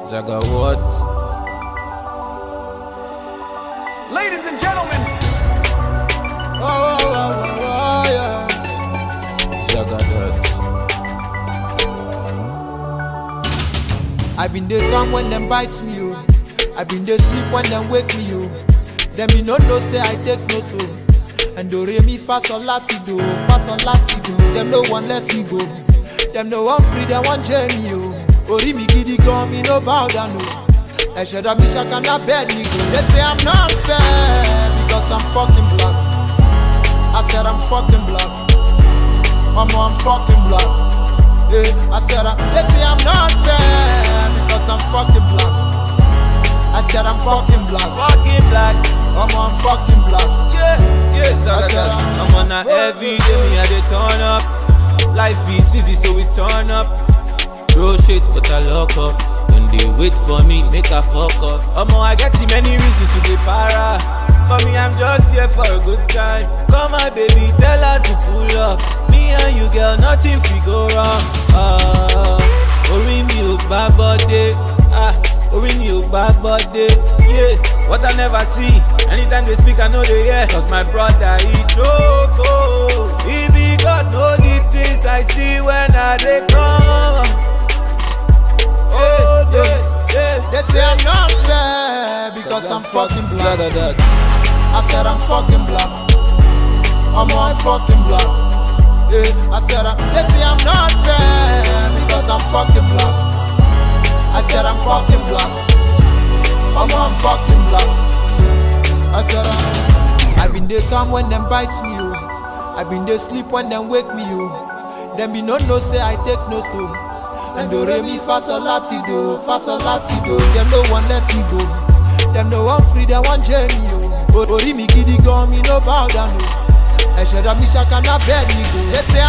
Jaga what? Ladies and gentlemen, Oh, oh, oh, oh, oh, yeah. Jaga that. I been dey come when them bites me, oh. I been dey sleep when them wake me, oh. Them me no know say I take no to. And do re mi fa sol lati do, fa sol lati do. Them no one let me go. Them no one free, them one journey, oh. Ori mi gidi gan, me no bow down, oh. Ẹ̀ṣẹ̀ dọ̀ mi ṣàkànnà bẹ́ẹ̀ ni go. They say I'm not fair because I'm fucking black. I said I'm fucking black. Mama, I'm fucking black. Yeah, I said, I, they say I'm not fair because I'm fucking black. I said I'm fucking black. Fucking black. Mama, I'm fucking black. Yeah, yeah, Zaga I said, that. uh, I'm on a every day, me I dey turn up. Life is easy, so we turn up. Throw shit, but I lock up. When they wait for me, make a fuck up. Omo, I get too many reasons to be para. For me, I'm just here for a good time. Come on, baby, tell her to pull up. Me and you, girl, nothing fi go wrong. Ah, orí mi ò gbá bọ́dé. Ah, orí mi ò gbá bọ́dé. Yeah, what I never see. Anytime they speak, I know they hear. Cause my brother, he joke. Oh, he be God, know the things I see when I dey come. Oh, yes, yes. They say I'm not fair because I'm fucking black. Jaga that. I said I'm fucking black. Mama, I'm fucking black. Yeah, I said, I, they say I'm not fair because I'm fucking black. I said I'm fucking black. Mama, I'm fucking black. I said, I, I been they come when them bites me, oh. I been they sleep when them wake me, oh. Them be no no say I take no to. And do re mi fa sol lati do, fa sol lati do. Them no one let me go. Them no one free, them one journey, oh. Ori mi gidi gan, mi no bow down, oh. Ẹ̀ṣẹ̀ dọ̀ mi ṣàkànnà bẹ́ẹ̀ ni go. They say